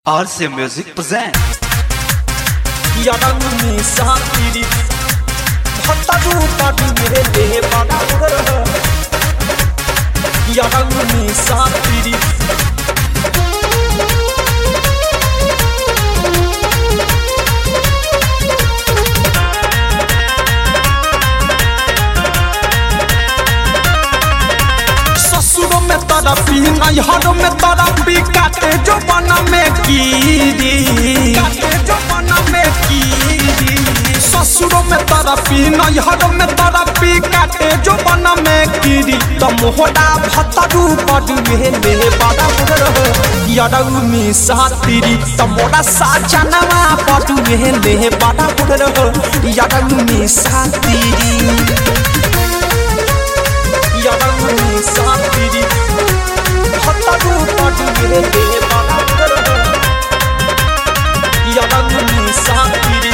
RC Music present. 야랑이 사끼리 헛다주 따주게 바다를 야랑이 사끼리 ससुरों में तरफी नैहरों में तरफी काटे जो बना में कीरी काटे जो बना में कीरी ससुरों में तरफी नैहरों में तरफी काटे जो बना में कीरी तो मोहरा भतरू पड़ुए ले बड़ा बुढ़ यड़ऊ में सातिरी तो मोरा साजनवा पड़ुए ले बड़ा बुढ़ यड़ऊ में सातिरी यारंगनी सातिरी हत्तारू पाटुगे दे बानाकर यारंगनी सातिरी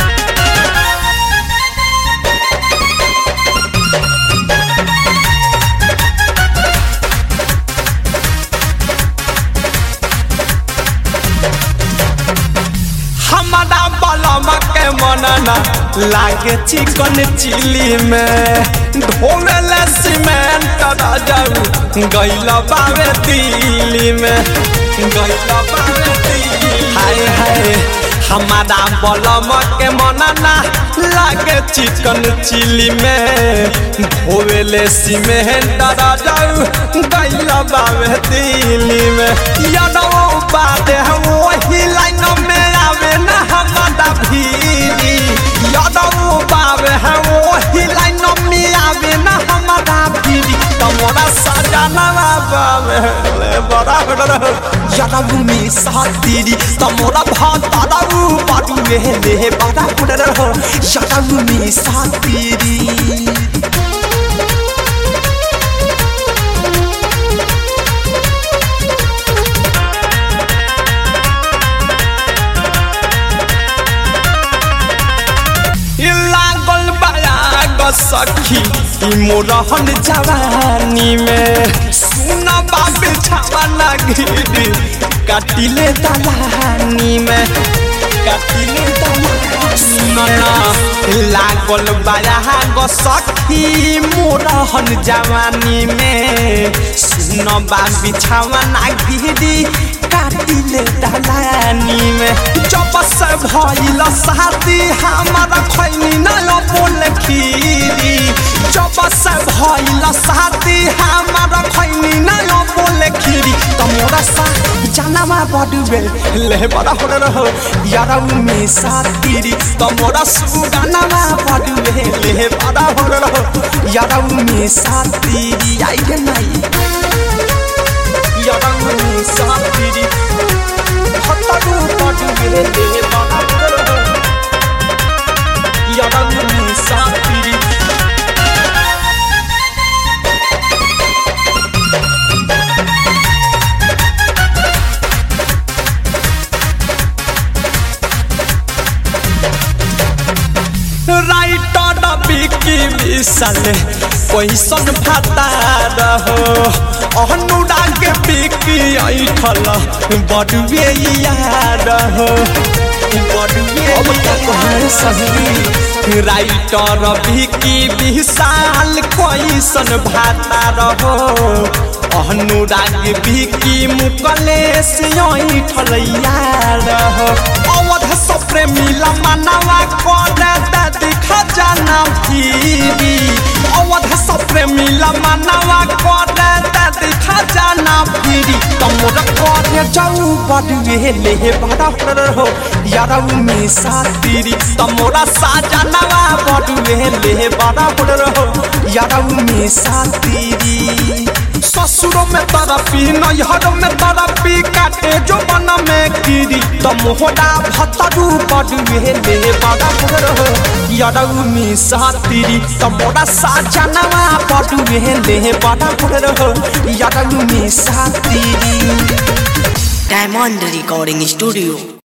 हमारा बलमा के मनना लागे चिकन चिली में ढोले सीमेंट जाऊ गैला बावे दिल्ली में गैला बावे दिल्ली हाय हाय हमारा बलम के मनना लागे चिकन चिली में ढोले सीमेंट जाऊ गैला बावे दिल्ली में यादव बादे वही लाइन में आवे ना हमारा भीरी यादव बावे है वही लाइन में आवे ना हमारा भीरी तमोरा सजाना बावे ले बड़ा यादव में सातीरी तमोरा भातारू पाटू में ले बड़ा यादव में सातीरी लागल बयाग सखी ई मोरहन जवानी में सुन बाबे छावाना गिरी काटिले दलानी में काटिले दलानी सुनना लागल बयाग सखी मोरहन जवानी में सुन बाबे छावाना गिरी काटिले दलानी में जब से भइल शादी हमारा खैनी न बोल खीरी जब से भइल शादी हमारा खैनी न बोल खीरी तमोरा सा जानवा बडुबे ले बड़ा हो रहो यारा में सातीरी तमोरा सुगानवा बडुबे ले बड़ा हो रहो यारा में सातीरी आई गे नहीं यारा में सातीरी हत्तारू पाटुगे ले बड़ा हो रहो यारंगनी सातिरी राइटर बिकी विशाल कैसन भाता रहो अनुराग बिकी ऐठल बडुए यार हो राइटर बिकी विशाल कैसन भाता रहो अनुराग बिकी मुकलेश ऐठल यार हो अवध सब प्रेमिला मानवा करे दादी खजाना फिरी अवध सब प्रेमिला मानवा करे दादी खजाना फिरी तमोर करे जाऊ बडुए ले बड़ा हो यारऊ में सातिरी तमोरा साजनवा बडुए ले बड़ा हो यारऊ में सातिरी ससुरों में तरफी नैहरों में तरफी काटे जो बन में कीरी तो मोहरा भतरू बडुए ले बड़ा हो यारऊ में सातिरी तमोरा साजनवा बडुए ले बड़ा हो यारऊ में सातिरी Diamond Recording Studio